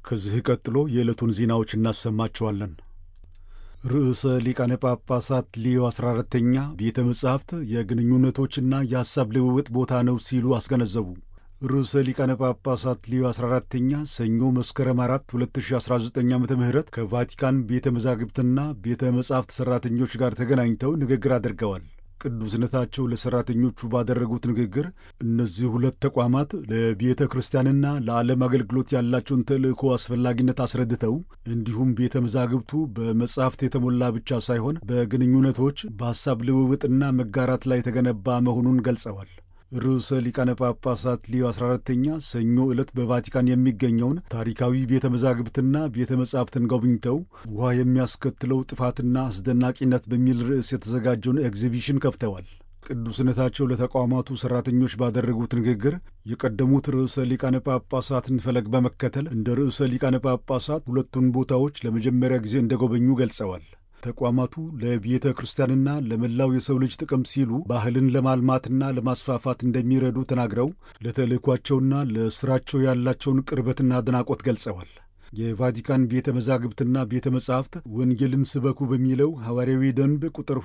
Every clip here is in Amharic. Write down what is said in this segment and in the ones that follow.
ከዚህ ቀጥሎ የዕለቱን ዜናዎች እናሰማቸዋለን። ርዕሰ ሊቃነ ጳጳሳት ሊዮ 14ተኛ ቤተ መጻሕፍት የግንኙነቶችና የሐሳብ ልውውጥ ቦታ ነው ሲሉ አስገነዘቡ። ርዕሰ ሊቃነ ጳጳሳት ሊዮ 14ተኛ ሰኞ መስከረም 4 2019 ዓ ም ከቫቲካን ቤተ መዛግብትና ቤተ መጻሕፍት ሠራተኞች ጋር ተገናኝተው ንግግር አድርገዋል። ቅዱስነታቸው ለሠራተኞቹ ባደረጉት ንግግር እነዚህ ሁለት ተቋማት ለቤተ ክርስቲያንና ለዓለም አገልግሎት ያላቸውን ተልእኮ አስፈላጊነት አስረድተው እንዲሁም ቤተ መዛግብቱ በመጻሕፍት የተሞላ ብቻ ሳይሆን በግንኙነቶች በሐሳብ ልውውጥና መጋራት ላይ የተገነባ መሆኑን ገልጸዋል። ርዕሰ ሊቃነ ጳጳሳት ሊዮ 14ተኛ ሰኞ ዕለት በቫቲካን የሚገኘውን ታሪካዊ ቤተ መዛግብትና ቤተ መጻሕፍትን ጎብኝተው ውሃ የሚያስከትለው ጥፋትና አስደናቂነት በሚል ርዕስ የተዘጋጀውን ኤግዚቢሽን ከፍተዋል። ቅዱስነታቸው ለተቋማቱ ሠራተኞች ባደረጉት ንግግር የቀደሙት ርዕሰ ሊቃነ ጳጳሳትን ፈለግ በመከተል እንደ ርዕሰ ሊቃነ ጳጳሳት ሁለቱን ቦታዎች ለመጀመሪያ ጊዜ እንደጎበኙ ገልጸዋል። ተቋማቱ ለቤተ ክርስቲያንና ለመላው የሰው ልጅ ጥቅም ሲሉ ባህልን ለማልማትና ለማስፋፋት እንደሚረዱ ተናግረው ለተልእኳቸውና ለሥራቸው ያላቸውን ቅርበትና አድናቆት ገልጸዋል። የቫቲካን ቤተ መዛግብትና ቤተ መጻሕፍት ወንጌልን ስበኩ በሚለው ሐዋርያዊ ደንብ ቁጥር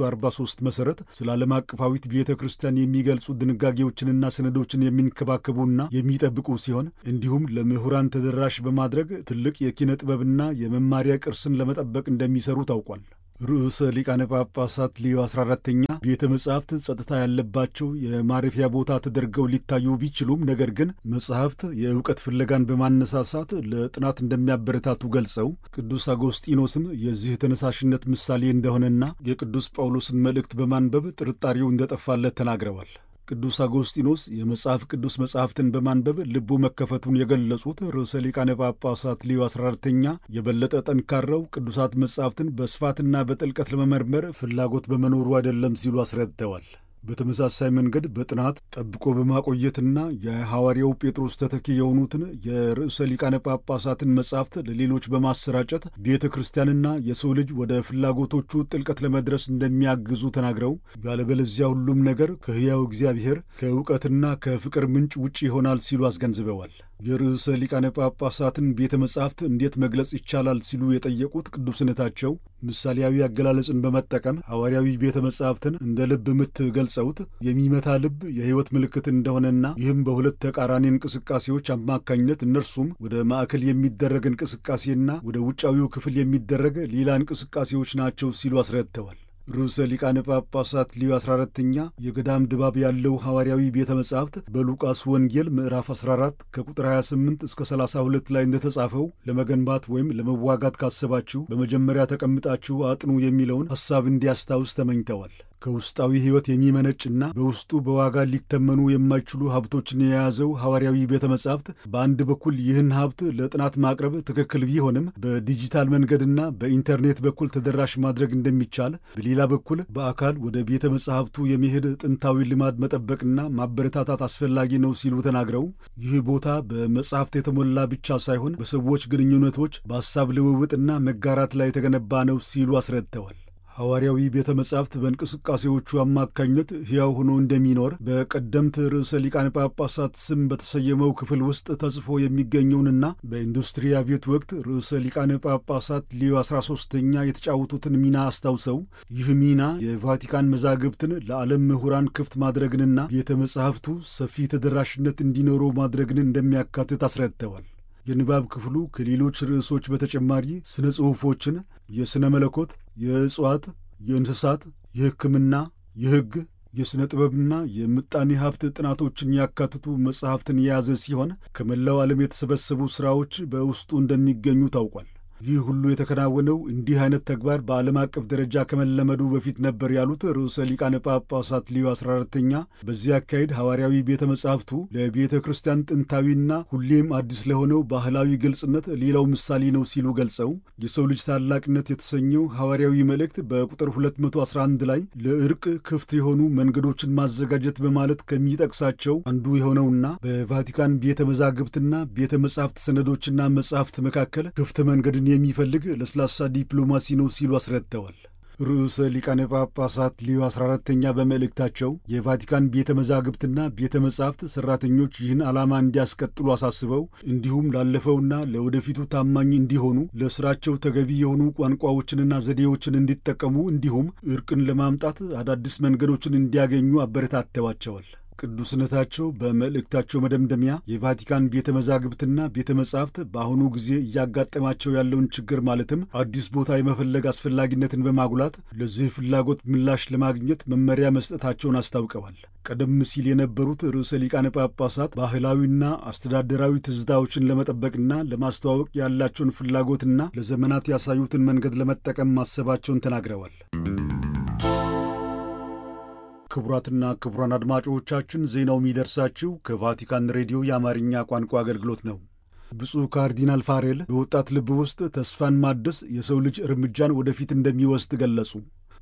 243 መሠረት ስለ ዓለም አቀፋዊት ቤተ ክርስቲያን የሚገልጹ ድንጋጌዎችንና ሰነዶችን የሚንከባከቡና የሚጠብቁ ሲሆን እንዲሁም ለምሁራን ተደራሽ በማድረግ ትልቅ የኪነ ጥበብና የመማሪያ ቅርስን ለመጠበቅ እንደሚሰሩ ታውቋል። ርዕሰ ሊቃነ ጳጳሳት ሊዮ 14ተኛ ቤተ መጻሕፍት ጸጥታ ያለባቸው የማረፊያ ቦታ ተደርገው ሊታዩ ቢችሉም ነገር ግን መጻሕፍት የእውቀት ፍለጋን በማነሳሳት ለጥናት እንደሚያበረታቱ ገልጸው ቅዱስ አጎስጢኖስም የዚህ ተነሳሽነት ምሳሌ እንደሆነና የቅዱስ ጳውሎስን መልእክት በማንበብ ጥርጣሬው እንደጠፋለት ተናግረዋል። ቅዱስ አጎስጢኖስ የመጽሐፍ ቅዱስ መጻሕፍትን በማንበብ ልቡ መከፈቱን የገለጹት ርዕሰ ሊቃነ ጳጳሳት ሊዮ 14ተኛ የበለጠ ጠንካራው ቅዱሳት መጻሕፍትን በስፋትና በጥልቀት ለመመርመር ፍላጎት በመኖሩ አይደለም ሲሉ አስረድተዋል። በተመሳሳይ መንገድ በጥናት ጠብቆ በማቆየትና የሐዋርያው ጴጥሮስ ተተኪ የሆኑትን የርዕሰ ሊቃነ ጳጳሳትን መጻሕፍት ለሌሎች በማሰራጨት ቤተ ክርስቲያንና የሰው ልጅ ወደ ፍላጎቶቹ ጥልቀት ለመድረስ እንደሚያግዙ ተናግረው ያለበለዚያ ሁሉም ነገር ከሕያው እግዚአብሔር ከእውቀትና ከፍቅር ምንጭ ውጭ ይሆናል ሲሉ አስገንዝበዋል። የርዕሰ ሊቃነ ጳጳሳትን ቤተ መጻሕፍት እንዴት መግለጽ ይቻላል ሲሉ የጠየቁት ቅዱስነታቸው ምሳሌያዊ አገላለጽን በመጠቀም ሐዋርያዊ ቤተ መጻሕፍትን እንደ ልብ ምት ገልጸውት የሚመታ ልብ የሕይወት ምልክት እንደሆነና ይህም በሁለት ተቃራኒ እንቅስቃሴዎች አማካኝነት እነርሱም ወደ ማዕከል የሚደረግ እንቅስቃሴና ወደ ውጫዊው ክፍል የሚደረግ ሌላ እንቅስቃሴዎች ናቸው ሲሉ አስረድተዋል። ርዕሰ ሊቃነ ጳጳሳት ሊዮ 14ተኛ የገዳም ድባብ ያለው ሐዋርያዊ ቤተ መጻሕፍት በሉቃስ ወንጌል ምዕራፍ 14 ከቁጥር 28 እስከ 32 ላይ እንደተጻፈው ለመገንባት ወይም ለመዋጋት ካሰባችሁ በመጀመሪያ ተቀምጣችሁ አጥኑ የሚለውን ሐሳብ እንዲያስታውስ ተመኝተዋል። ከውስጣዊ ሕይወት የሚመነጭና በውስጡ በዋጋ ሊተመኑ የማይችሉ ሀብቶችን የያዘው ሐዋርያዊ ቤተ መጻሕፍት በአንድ በኩል ይህን ሀብት ለጥናት ማቅረብ ትክክል ቢሆንም በዲጂታል መንገድና በኢንተርኔት በኩል ተደራሽ ማድረግ እንደሚቻል፣ በሌላ በኩል በአካል ወደ ቤተ መጻሕፍቱ የመሄድ ጥንታዊ ልማድ መጠበቅና ማበረታታት አስፈላጊ ነው ሲሉ ተናግረው ይህ ቦታ በመጻሕፍት የተሞላ ብቻ ሳይሆን በሰዎች ግንኙነቶች፣ በሐሳብ ልውውጥና መጋራት ላይ የተገነባ ነው ሲሉ አስረድተዋል። ሐዋርያዊ ቤተ መጻሕፍት በእንቅስቃሴዎቹ አማካኝነት ሕያው ሆኖ እንደሚኖር በቀደምት ርዕሰ ሊቃነ ጳጳሳት ስም በተሰየመው ክፍል ውስጥ ተጽፎ የሚገኘውንና በኢንዱስትሪ አብዮት ወቅት ርዕሰ ሊቃነ ጳጳሳት ሊዮ 13ኛ የተጫወቱትን ሚና አስታውሰው ይህ ሚና የቫቲካን መዛግብትን ለዓለም ምሁራን ክፍት ማድረግንና ቤተ መጻሕፍቱ ሰፊ ተደራሽነት እንዲኖረው ማድረግን እንደሚያካትት አስረድተዋል። የንባብ ክፍሉ ከሌሎች ርዕሶች በተጨማሪ ስነ ጽሑፎችን፣ የሥነ መለኮት፣ የእጽዋት፣ የእንስሳት፣ የሕክምና፣ የሕግ፣ የሥነ ጥበብና የምጣኔ ሀብት ጥናቶችን ያካትቱ መጽሐፍትን የያዘ ሲሆን ከመላው ዓለም የተሰበሰቡ ሥራዎች በውስጡ እንደሚገኙ ታውቋል። ይህ ሁሉ የተከናወነው እንዲህ አይነት ተግባር በዓለም አቀፍ ደረጃ ከመለመዱ በፊት ነበር ያሉት ርዕሰ ሊቃነ ጳጳሳት ሊዮ 14ተኛ በዚህ አካሄድ ሐዋርያዊ ቤተ መጻሕፍቱ ለቤተ ክርስቲያን ጥንታዊና ሁሌም አዲስ ለሆነው ባህላዊ ግልጽነት ሌላው ምሳሌ ነው ሲሉ ገልጸው የሰው ልጅ ታላቅነት የተሰኘው ሐዋርያዊ መልእክት በቁጥር 211 ላይ ለእርቅ ክፍት የሆኑ መንገዶችን ማዘጋጀት በማለት ከሚጠቅሳቸው አንዱ የሆነውና በቫቲካን ቤተ መዛግብትና ቤተ መጻሕፍት ሰነዶችና መጻሕፍት መካከል ክፍት መንገድን የሚፈልግ ለስላሳ ዲፕሎማሲ ነው ሲሉ አስረድተዋል። ርዕሰ ሊቃነ ጳጳሳት ሊዮ 14ተኛ በመልእክታቸው የቫቲካን ቤተ መዛግብትና ቤተ መጻሕፍት ሠራተኞች ይህን ዓላማ እንዲያስቀጥሉ አሳስበው እንዲሁም ላለፈውና ለወደፊቱ ታማኝ እንዲሆኑ ለሥራቸው ተገቢ የሆኑ ቋንቋዎችንና ዘዴዎችን እንዲጠቀሙ እንዲሁም እርቅን ለማምጣት አዳዲስ መንገዶችን እንዲያገኙ አበረታተዋቸዋል። ቅዱስነታቸው በመልእክታቸው መደምደሚያ የቫቲካን ቤተ መዛግብትና ቤተ መጻሕፍት በአሁኑ ጊዜ እያጋጠማቸው ያለውን ችግር ማለትም አዲስ ቦታ የመፈለግ አስፈላጊነትን በማጉላት ለዚህ ፍላጎት ምላሽ ለማግኘት መመሪያ መስጠታቸውን አስታውቀዋል። ቀደም ሲል የነበሩት ርዕሰ ሊቃነ ጳጳሳት ባህላዊና አስተዳደራዊ ትዝታዎችን ለመጠበቅና ለማስተዋወቅ ያላቸውን ፍላጎትና ለዘመናት ያሳዩትን መንገድ ለመጠቀም ማሰባቸውን ተናግረዋል። ክቡራትና ክቡራን አድማጮቻችን ዜናው የሚደርሳችሁ ከቫቲካን ሬዲዮ የአማርኛ ቋንቋ አገልግሎት ነው። ብፁዕ ካርዲናል ፋሬል በወጣት ልብ ውስጥ ተስፋን ማደስ የሰው ልጅ እርምጃን ወደፊት እንደሚወስድ ገለጹ።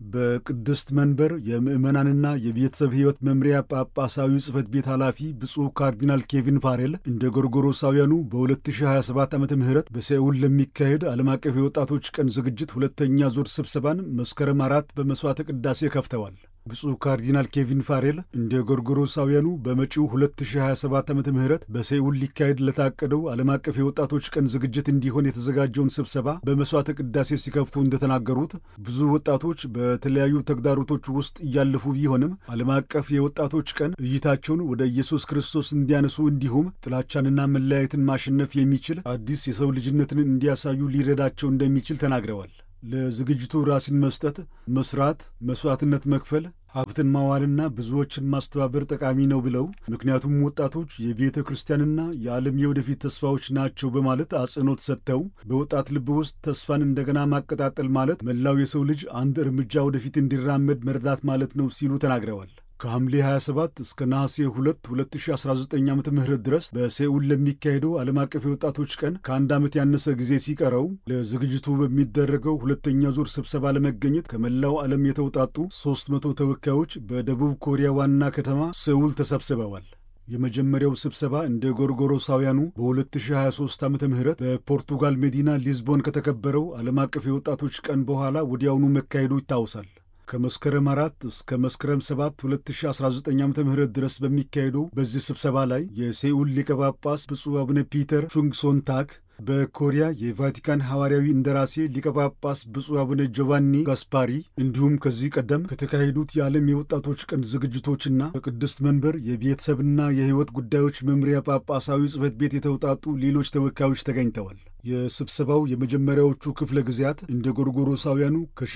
በቅድስት መንበር የምዕመናንና የቤተሰብ ሕይወት መምሪያ ጳጳሳዊ ጽሕፈት ቤት ኃላፊ ብፁዕ ካርዲናል ኬቪን ፋሬል እንደ ጎርጎሮሳውያኑ በ2027 ዓ ም በሴኡል ለሚካሄድ ዓለም አቀፍ የወጣቶች ቀን ዝግጅት ሁለተኛ ዙር ስብሰባን መስከረም አራት በመሥዋዕተ ቅዳሴ ከፍተዋል። ብፁዕ ካርዲናል ኬቪን ፋሬል እንደ ጎርጎሮሳውያኑ በመጪው 2027 ዓ ም በሴኡል ሊካሄድ ለታቀደው ዓለም አቀፍ የወጣቶች ቀን ዝግጅት እንዲሆን የተዘጋጀውን ስብሰባ በመሥዋዕተ ቅዳሴ ሲከፍቱ እንደተናገሩት ብዙ ወጣቶች በተለያዩ ተግዳሮቶች ውስጥ እያለፉ ቢሆንም ዓለም አቀፍ የወጣቶች ቀን እይታቸውን ወደ ኢየሱስ ክርስቶስ እንዲያነሱ እንዲሁም ጥላቻንና መለያየትን ማሸነፍ የሚችል አዲስ የሰው ልጅነትን እንዲያሳዩ ሊረዳቸው እንደሚችል ተናግረዋል። ለዝግጅቱ ራስን መስጠት፣ መስራት፣ መስዋዕትነት መክፈል፣ ሀብትን ማዋልና ብዙዎችን ማስተባበር ጠቃሚ ነው ብለው ምክንያቱም ወጣቶች የቤተ ክርስቲያንና የዓለም የወደፊት ተስፋዎች ናቸው በማለት አጽንኦት ሰጥተው በወጣት ልብ ውስጥ ተስፋን እንደገና ማቀጣጠል ማለት መላው የሰው ልጅ አንድ እርምጃ ወደፊት እንዲራመድ መርዳት ማለት ነው ሲሉ ተናግረዋል። ከሐምሌ 27 እስከ ነሐሴ 2 2019 ዓ ም ድረስ በሴኡል ለሚካሄደው ዓለም አቀፍ የወጣቶች ቀን ከአንድ ዓመት ያነሰ ጊዜ ሲቀረው ለዝግጅቱ በሚደረገው ሁለተኛ ዙር ስብሰባ ለመገኘት ከመላው ዓለም የተውጣጡ 300 ተወካዮች በደቡብ ኮሪያ ዋና ከተማ ሴኡል ተሰብስበዋል። የመጀመሪያው ስብሰባ እንደ ጎርጎሮሳውያኑ በ2023 ዓ ም በፖርቱጋል መዲና ሊዝቦን ከተከበረው ዓለም አቀፍ የወጣቶች ቀን በኋላ ወዲያውኑ መካሄዱ ይታወሳል። ከመስከረም አራት እስከ መስከረም 7 2019 ዓ ም ድረስ በሚካሄደው በዚህ ስብሰባ ላይ የሴኡል ሊቀ ጳጳስ ብፁዕ አቡነ ፒተር ቹንግሶን ታክ በኮሪያ የቫቲካን ሐዋርያዊ እንደራሴ ሊቀ ጳጳስ ብፁዕ አቡነ ጆቫኒ ጋስፓሪ እንዲሁም ከዚህ ቀደም ከተካሄዱት የዓለም የወጣቶች ቀን ዝግጅቶችና ከቅድስት መንበር የቤተሰብና የሕይወት ጉዳዮች መምሪያ ጳጳሳዊ ጽሕፈት ቤት የተውጣጡ ሌሎች ተወካዮች ተገኝተዋል። የስብሰባው የመጀመሪያዎቹ ክፍለ ጊዜያት እንደ ጎርጎሮሳውያኑ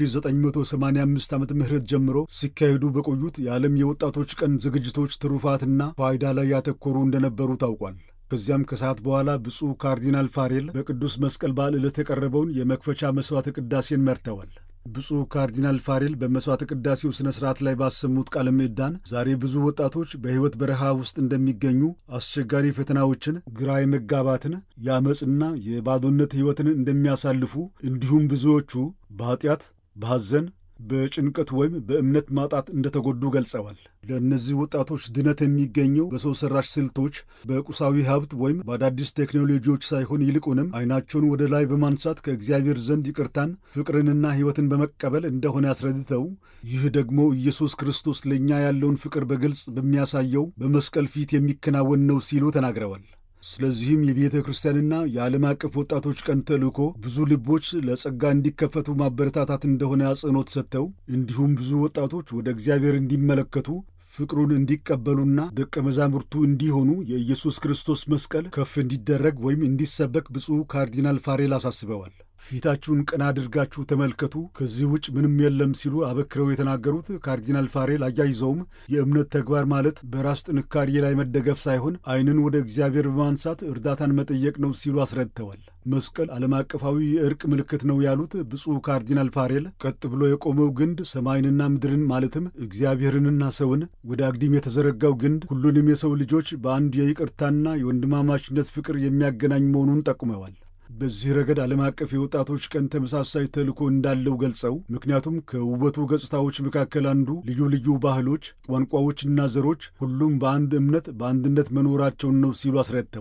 ከ1985 ዓመተ ምህረት ጀምሮ ሲካሄዱ በቆዩት የዓለም የወጣቶች ቀን ዝግጅቶች ትሩፋትና ፋይዳ ላይ ያተኮሩ እንደነበሩ ታውቋል። ከዚያም ከሰዓት በኋላ ብፁዕ ካርዲናል ፋሬል በቅዱስ መስቀል በዓል ዕለት የቀረበውን የመክፈቻ መሥዋዕተ ቅዳሴን መርተዋል። ብፁዕ ካርዲናል ፋሬል በመሥዋዕተ ቅዳሴው ሥነ ሥርዓት ላይ ባሰሙት ቃለ ምዕዳን ዛሬ ብዙ ወጣቶች በሕይወት በረሃ ውስጥ እንደሚገኙ አስቸጋሪ ፈተናዎችን፣ ግራ የመጋባትን፣ የአመፅና የባዶነት ሕይወትን እንደሚያሳልፉ እንዲሁም ብዙዎቹ በኀጢአት በሐዘን በጭንቀት ወይም በእምነት ማጣት እንደተጎዱ ገልጸዋል። ለእነዚህ ወጣቶች ድነት የሚገኘው በሰው ሠራሽ ስልቶች፣ በቁሳዊ ሀብት ወይም በአዳዲስ ቴክኖሎጂዎች ሳይሆን ይልቁንም ዓይናቸውን ወደ ላይ በማንሳት ከእግዚአብሔር ዘንድ ይቅርታን፣ ፍቅርንና ሕይወትን በመቀበል እንደሆነ ያስረድተው ይህ ደግሞ ኢየሱስ ክርስቶስ ለእኛ ያለውን ፍቅር በግልጽ በሚያሳየው በመስቀል ፊት የሚከናወን ነው ሲሉ ተናግረዋል። ስለዚህም የቤተ ክርስቲያንና የዓለም አቀፍ ወጣቶች ቀን ተልእኮ ብዙ ልቦች ለጸጋ እንዲከፈቱ ማበረታታት እንደሆነ አጽንኦት ሰጥተው እንዲሁም ብዙ ወጣቶች ወደ እግዚአብሔር እንዲመለከቱ ፍቅሩን እንዲቀበሉና ደቀ መዛሙርቱ እንዲሆኑ የኢየሱስ ክርስቶስ መስቀል ከፍ እንዲደረግ ወይም እንዲሰበክ ብፁዕ ካርዲናል ፋሬል አሳስበዋል። ፊታችሁን ቀና አድርጋችሁ ተመልከቱ፣ ከዚህ ውጭ ምንም የለም ሲሉ አበክረው የተናገሩት ካርዲናል ፋሬል አያይዘውም የእምነት ተግባር ማለት በራስ ጥንካሬ ላይ መደገፍ ሳይሆን ዓይንን ወደ እግዚአብሔር በማንሳት እርዳታን መጠየቅ ነው ሲሉ አስረድተዋል። መስቀል ዓለም አቀፋዊ የእርቅ ምልክት ነው ያሉት ብፁዕ ካርዲናል ፋሬል ቀጥ ብሎ የቆመው ግንድ ሰማይንና ምድርን ማለትም እግዚአብሔርንና ሰውን ወደ አግዲም የተዘረጋው ግንድ ሁሉንም የሰው ልጆች በአንድ የይቅርታና የወንድማማችነት ፍቅር የሚያገናኝ መሆኑን ጠቁመዋል። በዚህ ረገድ ዓለም አቀፍ የወጣቶች ቀን ተመሳሳይ ተልእኮ እንዳለው ገልጸው ምክንያቱም ከውበቱ ገጽታዎች መካከል አንዱ ልዩ ልዩ ባህሎች፣ ቋንቋዎችና ዘሮች ሁሉም በአንድ እምነት በአንድነት መኖራቸውን ነው ሲሉ አስረድተዋል።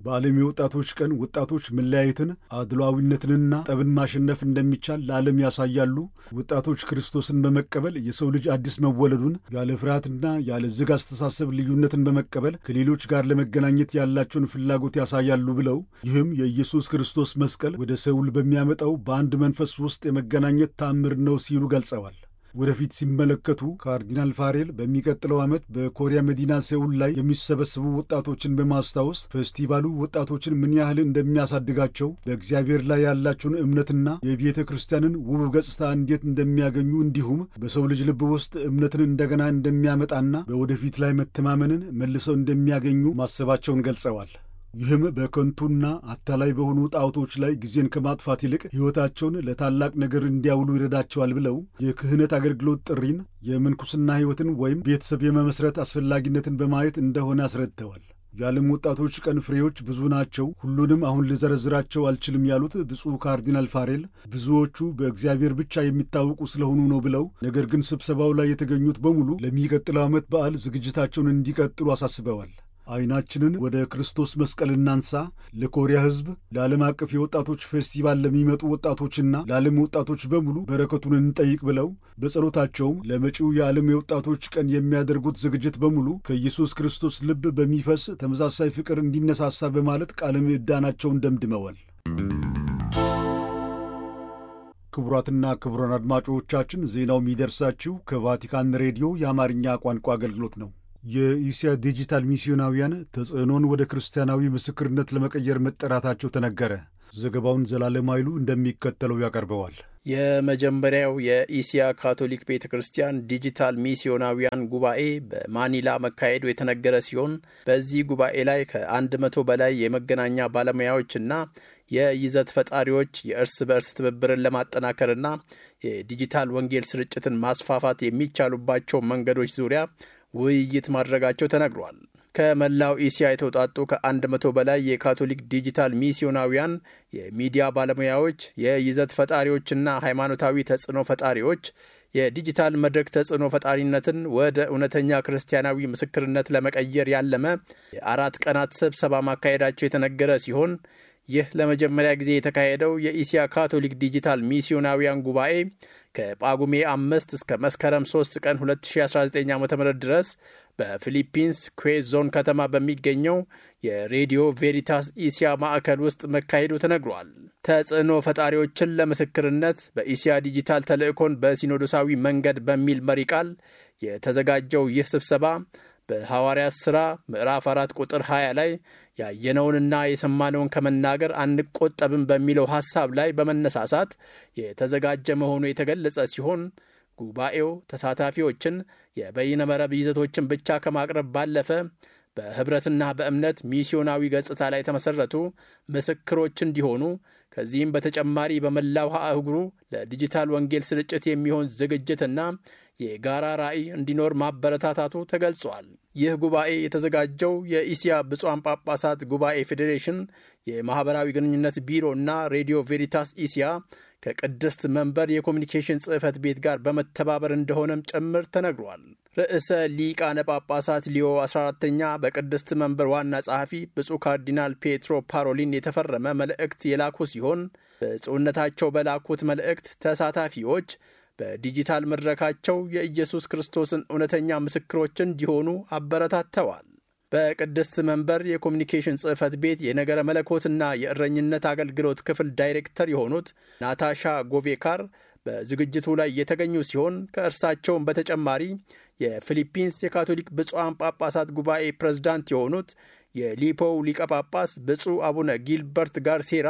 በዓለም የወጣቶች ቀን ወጣቶች መለያየትን፣ አድሏዊነትንና ጠብን ማሸነፍ እንደሚቻል ለዓለም ያሳያሉ። ወጣቶች ክርስቶስን በመቀበል የሰው ልጅ አዲስ መወለዱን ያለ ፍርሃትና ያለ ዝግ አስተሳሰብ ልዩነትን በመቀበል ከሌሎች ጋር ለመገናኘት ያላቸውን ፍላጎት ያሳያሉ ብለው ይህም የኢየሱስ ክርስቶስ መስቀል ወደ ሰውል በሚያመጣው በአንድ መንፈስ ውስጥ የመገናኘት ተአምር ነው ሲሉ ገልጸዋል። ወደፊት ሲመለከቱ ካርዲናል ፋሬል በሚቀጥለው ዓመት በኮሪያ መዲና ሴኡል ላይ የሚሰበሰቡ ወጣቶችን በማስታወስ ፌስቲቫሉ ወጣቶችን ምን ያህል እንደሚያሳድጋቸው በእግዚአብሔር ላይ ያላቸውን እምነትና የቤተ ክርስቲያንን ውብ ገጽታ እንዴት እንደሚያገኙ እንዲሁም በሰው ልጅ ልብ ውስጥ እምነትን እንደገና እንደሚያመጣና በወደፊት ላይ መተማመንን መልሰው እንደሚያገኙ ማሰባቸውን ገልጸዋል። ይህም በከንቱና አታላይ በሆኑ ጣዖቶች ላይ ጊዜን ከማጥፋት ይልቅ ሕይወታቸውን ለታላቅ ነገር እንዲያውሉ ይረዳቸዋል ብለው የክህነት አገልግሎት ጥሪን፣ የምንኩስና ሕይወትን ወይም ቤተሰብ የመመስረት አስፈላጊነትን በማየት እንደሆነ አስረድተዋል። የዓለም ወጣቶች ቀን ፍሬዎች ብዙ ናቸው፣ ሁሉንም አሁን ልዘረዝራቸው አልችልም ያሉት ብፁዕ ካርዲናል ፋሬል ብዙዎቹ በእግዚአብሔር ብቻ የሚታወቁ ስለሆኑ ነው ብለው ነገር ግን ስብሰባው ላይ የተገኙት በሙሉ ለሚቀጥለው ዓመት በዓል ዝግጅታቸውን እንዲቀጥሉ አሳስበዋል። አይናችንን ወደ ክርስቶስ መስቀል እናንሳ። ለኮሪያ ሕዝብ፣ ለዓለም አቀፍ የወጣቶች ፌስቲቫል ለሚመጡ ወጣቶችና ለዓለም ወጣቶች በሙሉ በረከቱን እንጠይቅ ብለው በጸሎታቸውም ለመጪው የዓለም የወጣቶች ቀን የሚያደርጉት ዝግጅት በሙሉ ከኢየሱስ ክርስቶስ ልብ በሚፈስ ተመሳሳይ ፍቅር እንዲነሳሳ በማለት ቃለ ምዕዳናቸውን ደምድመዋል። ክቡራትና ክቡራን አድማጮቻችን ዜናው የሚደርሳችሁ ከቫቲካን ሬዲዮ የአማርኛ ቋንቋ አገልግሎት ነው። የኢስያ ዲጂታል ሚስዮናውያን ተጽዕኖን ወደ ክርስቲያናዊ ምስክርነት ለመቀየር መጠራታቸው ተነገረ። ዘገባውን ዘላለም ኃይሉ እንደሚከተለው ያቀርበዋል። የመጀመሪያው የኢሲያ ካቶሊክ ቤተ ክርስቲያን ዲጂታል ሚስዮናውያን ጉባኤ በማኒላ መካሄዱ የተነገረ ሲሆን በዚህ ጉባኤ ላይ ከአንድ መቶ በላይ የመገናኛ ባለሙያዎችና የይዘት ፈጣሪዎች የእርስ በእርስ ትብብርን ለማጠናከርና የዲጂታል ወንጌል ስርጭትን ማስፋፋት የሚቻሉባቸው መንገዶች ዙሪያ ውይይት ማድረጋቸው ተነግሯል። ከመላው ኢሲያ የተውጣጡ ከአንድ መቶ በላይ የካቶሊክ ዲጂታል ሚስዮናውያን የሚዲያ ባለሙያዎች፣ የይዘት ፈጣሪዎችና ሃይማኖታዊ ተጽዕኖ ፈጣሪዎች የዲጂታል መድረክ ተጽዕኖ ፈጣሪነትን ወደ እውነተኛ ክርስቲያናዊ ምስክርነት ለመቀየር ያለመ የአራት ቀናት ስብሰባ ማካሄዳቸው የተነገረ ሲሆን ይህ ለመጀመሪያ ጊዜ የተካሄደው የኢሲያ ካቶሊክ ዲጂታል ሚስዮናውያን ጉባኤ ከጳጉሜ አምስት እስከ መስከረም 3 ቀን 2019 ዓ ም ድረስ በፊሊፒንስ ኩዌዝ ዞን ከተማ በሚገኘው የሬዲዮ ቬሪታስ ኢሲያ ማዕከል ውስጥ መካሄዱ ተነግሯል። ተጽዕኖ ፈጣሪዎችን ለምስክርነት በኢሲያ ዲጂታል ተልእኮን በሲኖዶሳዊ መንገድ በሚል መሪ ቃል የተዘጋጀው ይህ ስብሰባ በሐዋርያት ሥራ ምዕራፍ 4 ቁጥር 20 ላይ ያየነውንና የሰማነውን ከመናገር አንቆጠብም በሚለው ሐሳብ ላይ በመነሳሳት የተዘጋጀ መሆኑ የተገለጸ ሲሆን ጉባኤው ተሳታፊዎችን የበይነ መረብ ይዘቶችን ብቻ ከማቅረብ ባለፈ በኅብረትና በእምነት ሚስዮናዊ ገጽታ ላይ የተመሠረቱ ምስክሮች እንዲሆኑ ከዚህም በተጨማሪ በመላው አህጉሩ ለዲጂታል ወንጌል ስርጭት የሚሆን ዝግጅትና የጋራ ራዕይ እንዲኖር ማበረታታቱ ተገልጿል። ይህ ጉባኤ የተዘጋጀው የኢሲያ ብፁዓን ጳጳሳት ጉባኤ ፌዴሬሽን የማኅበራዊ ግንኙነት ቢሮ እና ሬዲዮ ቬሪታስ ኢሲያ ከቅድስት መንበር የኮሚኒኬሽን ጽሕፈት ቤት ጋር በመተባበር እንደሆነም ጭምር ተነግሯል። ርዕሰ ሊቃነ ጳጳሳት ሊዮ 14ተኛ በቅድስት መንበር ዋና ጸሐፊ ብፁዕ ካርዲናል ፔትሮ ፓሮሊን የተፈረመ መልእክት የላኩ ሲሆን ብፁዕነታቸው በላኩት መልእክት ተሳታፊዎች በዲጂታል መድረካቸው የኢየሱስ ክርስቶስን እውነተኛ ምስክሮች እንዲሆኑ አበረታተዋል። በቅድስት መንበር የኮሚኒኬሽን ጽሕፈት ቤት የነገረ መለኮትና የእረኝነት አገልግሎት ክፍል ዳይሬክተር የሆኑት ናታሻ ጎቬካር በዝግጅቱ ላይ የተገኙ ሲሆን ከእርሳቸውም በተጨማሪ የፊሊፒንስ የካቶሊክ ብፁዓን ጳጳሳት ጉባኤ ፕሬዝዳንት የሆኑት የሊፖው ሊቀ ጳጳስ ብፁዕ አቡነ ጊልበርት ጋርሴራ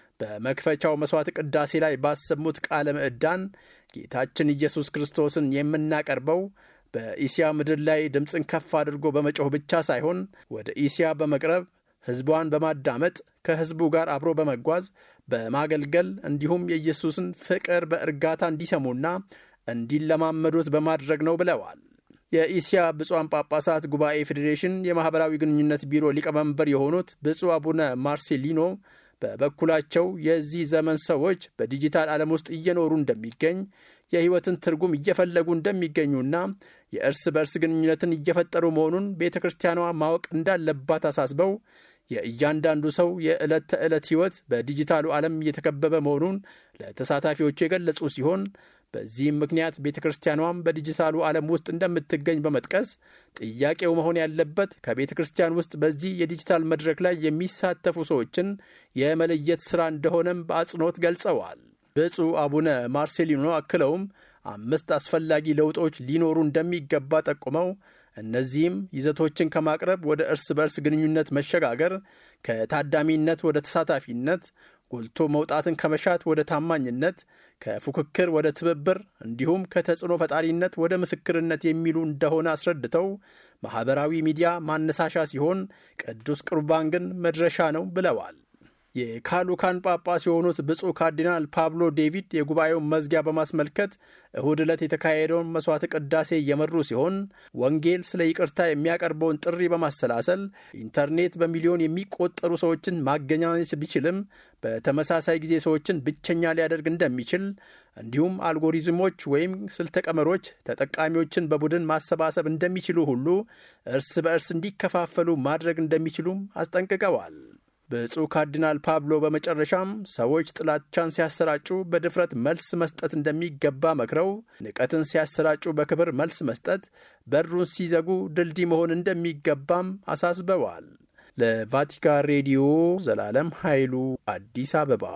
በመክፈቻው መሥዋዕት ቅዳሴ ላይ ባሰሙት ቃለ ምዕዳን ጌታችን ኢየሱስ ክርስቶስን የምናቀርበው በኢሲያ ምድር ላይ ድምፅን ከፍ አድርጎ በመጮህ ብቻ ሳይሆን ወደ ኢሲያ በመቅረብ ሕዝቧን በማዳመጥ ከሕዝቡ ጋር አብሮ በመጓዝ በማገልገል እንዲሁም የኢየሱስን ፍቅር በእርጋታ እንዲሰሙና እንዲለማመዱት በማድረግ ነው ብለዋል። የኢሲያ ብፁዓን ጳጳሳት ጉባኤ ፌዴሬሽን የማኅበራዊ ግንኙነት ቢሮ ሊቀመንበር የሆኑት ብፁዕ አቡነ ማርሴሊኖ በበኩላቸው የዚህ ዘመን ሰዎች በዲጂታል ዓለም ውስጥ እየኖሩ እንደሚገኝ የሕይወትን ትርጉም እየፈለጉ እንደሚገኙና የእርስ በእርስ ግንኙነትን እየፈጠሩ መሆኑን ቤተ ክርስቲያኗ ማወቅ እንዳለባት አሳስበው የእያንዳንዱ ሰው የዕለት ተዕለት ሕይወት በዲጂታሉ ዓለም እየተከበበ መሆኑን ለተሳታፊዎቹ የገለጹ ሲሆን በዚህም ምክንያት ቤተ ክርስቲያኗም በዲጂታሉ ዓለም ውስጥ እንደምትገኝ በመጥቀስ ጥያቄው መሆን ያለበት ከቤተ ክርስቲያን ውስጥ በዚህ የዲጂታል መድረክ ላይ የሚሳተፉ ሰዎችን የመለየት ሥራ እንደሆነም በአጽንኦት ገልጸዋል። ብፁዕ አቡነ ማርሴሊኖ አክለውም አምስት አስፈላጊ ለውጦች ሊኖሩ እንደሚገባ ጠቁመው እነዚህም ይዘቶችን ከማቅረብ ወደ እርስ በርስ ግንኙነት መሸጋገር፣ ከታዳሚነት ወደ ተሳታፊነት፣ ጎልቶ መውጣትን ከመሻት ወደ ታማኝነት፣ ከፉክክር ወደ ትብብር እንዲሁም ከተጽዕኖ ፈጣሪነት ወደ ምስክርነት የሚሉ እንደሆነ አስረድተው ማኅበራዊ ሚዲያ ማነሳሻ ሲሆን ቅዱስ ቁርባን ግን መድረሻ ነው ብለዋል። የካሉካን ጳጳስ የሆኑት ብፁዕ ካርዲናል ፓብሎ ዴቪድ የጉባኤውን መዝጊያ በማስመልከት እሁድ ዕለት የተካሄደውን መሥዋዕተ ቅዳሴ እየመሩ ሲሆን ወንጌል ስለ ይቅርታ የሚያቀርበውን ጥሪ በማሰላሰል ኢንተርኔት በሚሊዮን የሚቆጠሩ ሰዎችን ማገናኘት ቢችልም በተመሳሳይ ጊዜ ሰዎችን ብቸኛ ሊያደርግ እንደሚችል እንዲሁም አልጎሪዝሞች ወይም ስልተ ቀመሮች ተጠቃሚዎችን በቡድን ማሰባሰብ እንደሚችሉ ሁሉ እርስ በእርስ እንዲከፋፈሉ ማድረግ እንደሚችሉም አስጠንቅቀዋል። ብፁዕ ካርዲናል ፓብሎ በመጨረሻም ሰዎች ጥላቻን ሲያሰራጩ በድፍረት መልስ መስጠት እንደሚገባ መክረው ንቀትን ሲያሰራጩ በክብር መልስ መስጠት፣ በሩን ሲዘጉ ድልድይ መሆን እንደሚገባም አሳስበዋል። ለቫቲካን ሬዲዮ ዘላለም ኃይሉ አዲስ አበባ።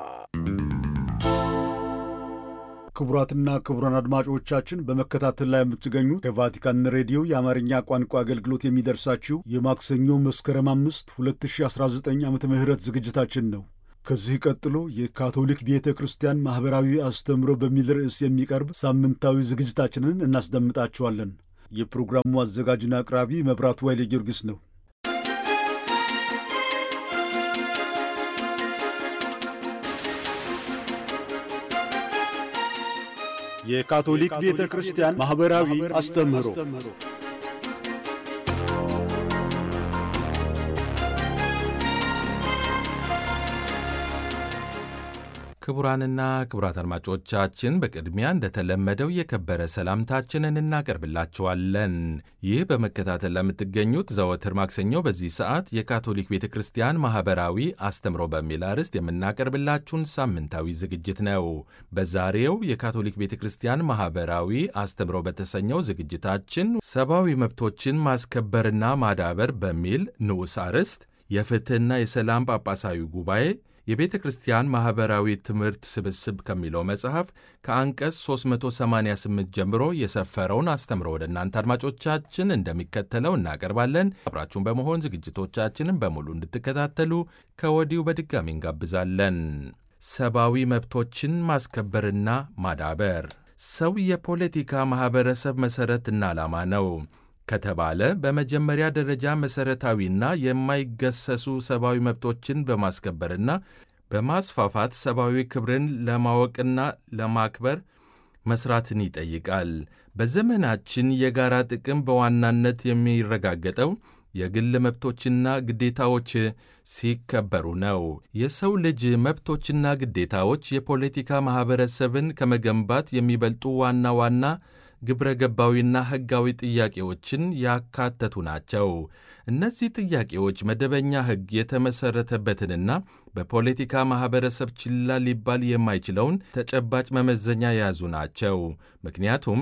ክቡራትና ክቡራን አድማጮቻችን በመከታተል ላይ የምትገኙት ከቫቲካን ሬዲዮ የአማርኛ ቋንቋ አገልግሎት የሚደርሳችሁ የማክሰኞ መስከረም አምስት 2019 ዓ ም ዝግጅታችን ነው። ከዚህ ቀጥሎ የካቶሊክ ቤተ ክርስቲያን ማኅበራዊ አስተምሮ በሚል ርዕስ የሚቀርብ ሳምንታዊ ዝግጅታችንን እናስደምጣችኋለን። የፕሮግራሙ አዘጋጅና አቅራቢ መብራቱ ኃይሌ ጊዮርጊስ ነው። የካቶሊክ ቤተ ክርስቲያን ማኅበራዊ አስተምህሮ ክቡራንና ክቡራት አድማጮቻችን በቅድሚያ እንደተለመደው የከበረ ሰላምታችንን እናቀርብላችኋለን። ይህ በመከታተል ለምትገኙት ዘወትር ማክሰኞ በዚህ ሰዓት የካቶሊክ ቤተ ክርስቲያን ማኅበራዊ አስተምሮ በሚል አርዕስት የምናቀርብላችሁን ሳምንታዊ ዝግጅት ነው። በዛሬው የካቶሊክ ቤተ ክርስቲያን ማኅበራዊ አስተምሮ በተሰኘው ዝግጅታችን ሰብአዊ መብቶችን ማስከበርና ማዳበር በሚል ንዑስ አርዕስት የፍትሕና የሰላም ጳጳሳዊ ጉባኤ የቤተ ክርስቲያን ማኅበራዊ ትምህርት ስብስብ ከሚለው መጽሐፍ ከአንቀጽ 388 ጀምሮ የሰፈረውን አስተምሮ ወደ እናንተ አድማጮቻችን እንደሚከተለው እናቀርባለን። አብራችሁን በመሆን ዝግጅቶቻችንን በሙሉ እንድትከታተሉ ከወዲሁ በድጋሚ እንጋብዛለን። ሰብአዊ መብቶችን ማስከበርና ማዳበር ሰው የፖለቲካ ማኅበረሰብ መሠረትና ዓላማ ነው ከተባለ በመጀመሪያ ደረጃ መሠረታዊና የማይገሰሱ ሰብአዊ መብቶችን በማስከበርና በማስፋፋት ሰብአዊ ክብርን ለማወቅና ለማክበር መስራትን ይጠይቃል። በዘመናችን የጋራ ጥቅም በዋናነት የሚረጋገጠው የግል መብቶችና ግዴታዎች ሲከበሩ ነው። የሰው ልጅ መብቶችና ግዴታዎች የፖለቲካ ማኅበረሰብን ከመገንባት የሚበልጡ ዋና ዋና ግብረ ገባዊና ሕጋዊ ጥያቄዎችን ያካተቱ ናቸው። እነዚህ ጥያቄዎች መደበኛ ሕግ የተመሠረተበትንና በፖለቲካ ማኅበረሰብ ችላ ሊባል የማይችለውን ተጨባጭ መመዘኛ የያዙ ናቸው። ምክንያቱም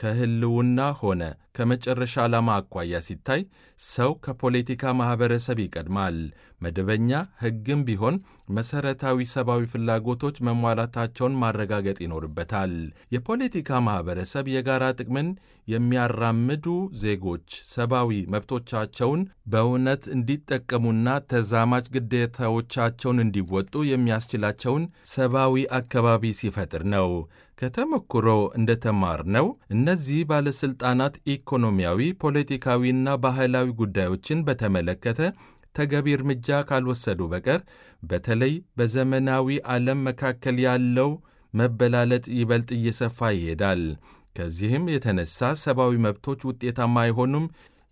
ከሕልውና ሆነ ከመጨረሻ ዓላማ አኳያ ሲታይ ሰው ከፖለቲካ ማኅበረሰብ ይቀድማል። መደበኛ ሕግም ቢሆን መሠረታዊ ሰብአዊ ፍላጎቶች መሟላታቸውን ማረጋገጥ ይኖርበታል። የፖለቲካ ማኅበረሰብ የጋራ ጥቅምን የሚያራምዱ ዜጎች ሰብአዊ መብቶቻቸውን በእውነት እንዲጠቀሙና ተዛማጅ ግዴታዎቻቸውን እንዲወጡ የሚያስችላቸውን ሰብአዊ አካባቢ ሲፈጥር ነው። ከተሞክሮ እንደተማርነው እነዚህ ባለሥልጣናት ኢኮኖሚያዊ፣ ፖለቲካዊና ባህላዊ ጉዳዮችን በተመለከተ ተገቢ እርምጃ ካልወሰዱ በቀር በተለይ በዘመናዊ ዓለም መካከል ያለው መበላለጥ ይበልጥ እየሰፋ ይሄዳል። ከዚህም የተነሳ ሰብአዊ መብቶች ውጤታማ አይሆኑም፣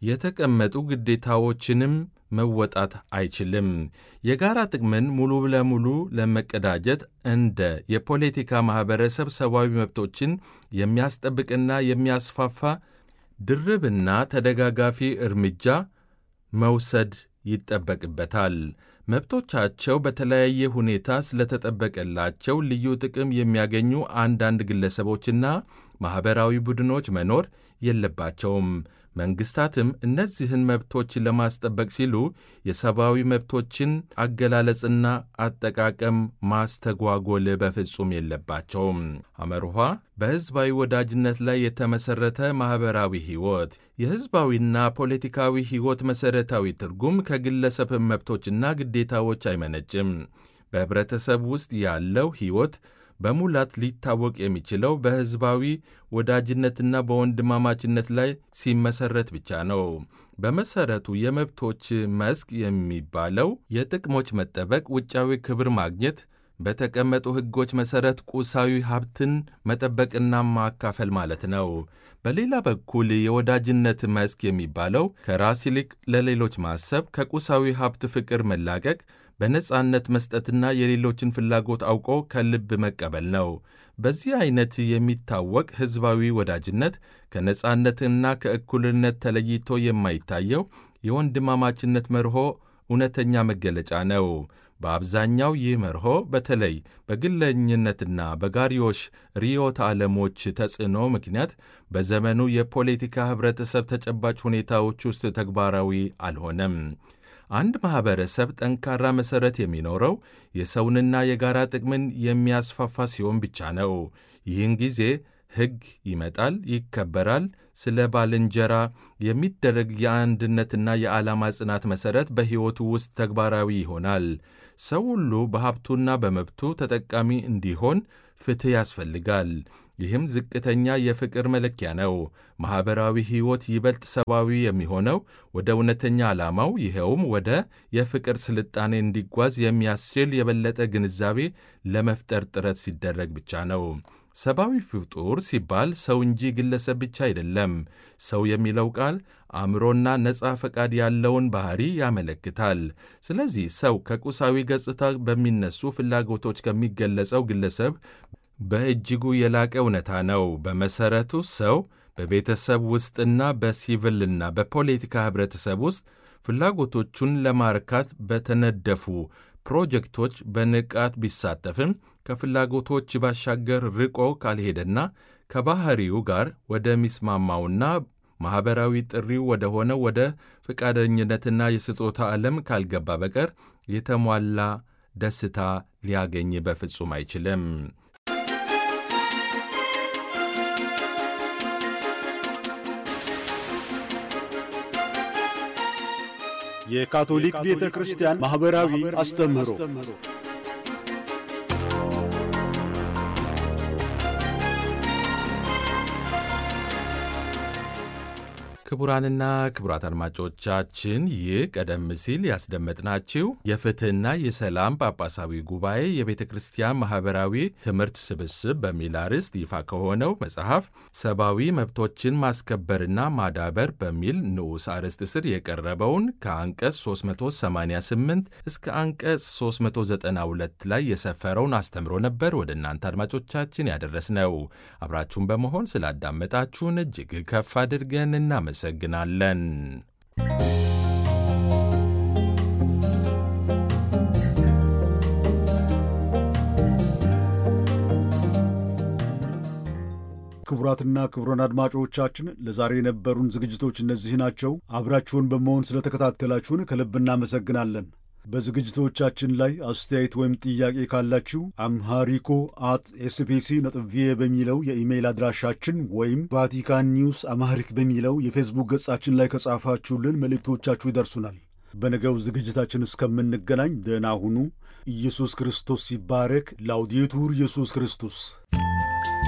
የተቀመጡ ግዴታዎችንም መወጣት አይችልም። የጋራ ጥቅምን ሙሉ ለሙሉ ለመቀዳጀት እንደ የፖለቲካ ማኅበረሰብ ሰብአዊ መብቶችን የሚያስጠብቅና የሚያስፋፋ ድርብና ተደጋጋፊ እርምጃ መውሰድ ይጠበቅበታል። መብቶቻቸው በተለያየ ሁኔታ ስለተጠበቀላቸው ልዩ ጥቅም የሚያገኙ አንዳንድ ግለሰቦችና ማኅበራዊ ቡድኖች መኖር የለባቸውም። መንግሥታትም እነዚህን መብቶች ለማስጠበቅ ሲሉ የሰብአዊ መብቶችን አገላለጽና አጠቃቀም ማስተጓጎል በፍጹም የለባቸውም። አመርኋ በሕዝባዊ ወዳጅነት ላይ የተመሠረተ ማኅበራዊ ሕይወት የሕዝባዊና ፖለቲካዊ ሕይወት መሠረታዊ ትርጉም ከግለሰብ መብቶችና ግዴታዎች አይመነጭም። በኅብረተሰብ ውስጥ ያለው ሕይወት በሙላት ሊታወቅ የሚችለው በሕዝባዊ ወዳጅነትና በወንድማማችነት ላይ ሲመሠረት ብቻ ነው። በመሠረቱ የመብቶች መስክ የሚባለው የጥቅሞች መጠበቅ፣ ውጫዊ ክብር ማግኘት፣ በተቀመጡ ሕጎች መሠረት ቁሳዊ ሀብትን መጠበቅና ማካፈል ማለት ነው። በሌላ በኩል የወዳጅነት መስክ የሚባለው ከራስ ይልቅ ለሌሎች ማሰብ፣ ከቁሳዊ ሀብት ፍቅር መላቀቅ በነጻነት መስጠትና የሌሎችን ፍላጎት አውቆ ከልብ መቀበል ነው። በዚህ ዐይነት የሚታወቅ ሕዝባዊ ወዳጅነት ከነጻነትና ከእኩልነት ተለይቶ የማይታየው የወንድማማችነት መርሆ እውነተኛ መገለጫ ነው። በአብዛኛው ይህ መርሆ በተለይ በግለኝነትና በጋሪዮሽ ርዕዮተ ዓለሞች ተጽዕኖ ምክንያት በዘመኑ የፖለቲካ ኅብረተሰብ ተጨባጭ ሁኔታዎች ውስጥ ተግባራዊ አልሆነም። አንድ ማኅበረሰብ ጠንካራ መሠረት የሚኖረው የሰውንና የጋራ ጥቅምን የሚያስፋፋ ሲሆን ብቻ ነው። ይህን ጊዜ ሕግ ይመጣል፣ ይከበራል። ስለ ባልንጀራ የሚደረግ የአንድነትና የዓላማ ጽናት መሠረት በሕይወቱ ውስጥ ተግባራዊ ይሆናል። ሰው ሁሉ በሀብቱና በመብቱ ተጠቃሚ እንዲሆን ፍትሕ ያስፈልጋል። ይህም ዝቅተኛ የፍቅር መለኪያ ነው። ማኅበራዊ ሕይወት ይበልጥ ሰብአዊ የሚሆነው ወደ እውነተኛ ዓላማው ይኸውም ወደ የፍቅር ስልጣኔ እንዲጓዝ የሚያስችል የበለጠ ግንዛቤ ለመፍጠር ጥረት ሲደረግ ብቻ ነው። ሰብአዊ ፍጡር ሲባል ሰው እንጂ ግለሰብ ብቻ አይደለም። ሰው የሚለው ቃል አእምሮና ነፃ ፈቃድ ያለውን ባሕሪ ያመለክታል። ስለዚህ ሰው ከቁሳዊ ገጽታ በሚነሱ ፍላጎቶች ከሚገለጸው ግለሰብ በእጅጉ የላቀ እውነታ ነው። በመሠረቱ ሰው በቤተሰብ ውስጥና በሲቪልና በፖለቲካ ኅብረተሰብ ውስጥ ፍላጎቶቹን ለማርካት በተነደፉ ፕሮጀክቶች በንቃት ቢሳተፍም ከፍላጎቶች ባሻገር ርቆ ካልሄደና ከባሕሪው ጋር ወደሚስማማውና ማኅበራዊ ጥሪው ወደ ሆነው ወደ ፈቃደኝነትና የስጦታ ዓለም ካልገባ በቀር የተሟላ ደስታ ሊያገኝ በፍጹም አይችልም። የካቶሊክ ቤተ ክርስቲያን ማኅበራዊ አስተምህሮ ክቡራንና ክቡራት አድማጮቻችን ይህ ቀደም ሲል ያስደመጥናችሁ የፍትሕና የሰላም ጳጳሳዊ ጉባኤ የቤተ ክርስቲያን ማኅበራዊ ትምህርት ስብስብ በሚል አርዕስት ይፋ ከሆነው መጽሐፍ ሰብአዊ መብቶችን ማስከበርና ማዳበር በሚል ንዑስ አርዕስት ስር የቀረበውን ከአንቀጽ 388 እስከ አንቀጽ 392 ላይ የሰፈረውን አስተምሮ ነበር ወደ እናንተ አድማጮቻችን ያደረስነው። አብራችሁን በመሆን ስላዳመጣችሁን እጅግ ከፍ አድርገን እናመሰግናለን። ክቡራትና ክቡራን አድማጮቻችን ለዛሬ የነበሩን ዝግጅቶች እነዚህ ናቸው። አብራችሁን በመሆን ስለተከታተላችሁን ከልብ እናመሰግናለን። በዝግጅቶቻችን ላይ አስተያየት ወይም ጥያቄ ካላችሁ አምሃሪኮ አት ኤስቢሲ ነጥብ ቪኦኤ በሚለው የኢሜይል አድራሻችን ወይም ቫቲካን ኒውስ አማሪክ በሚለው የፌስቡክ ገጻችን ላይ ከጻፋችሁልን መልእክቶቻችሁ ይደርሱናል። በነገው ዝግጅታችን እስከምንገናኝ ደህና ሁኑ። ኢየሱስ ክርስቶስ ሲባረክ። ላውዴቱር ኢየሱስ ክርስቶስ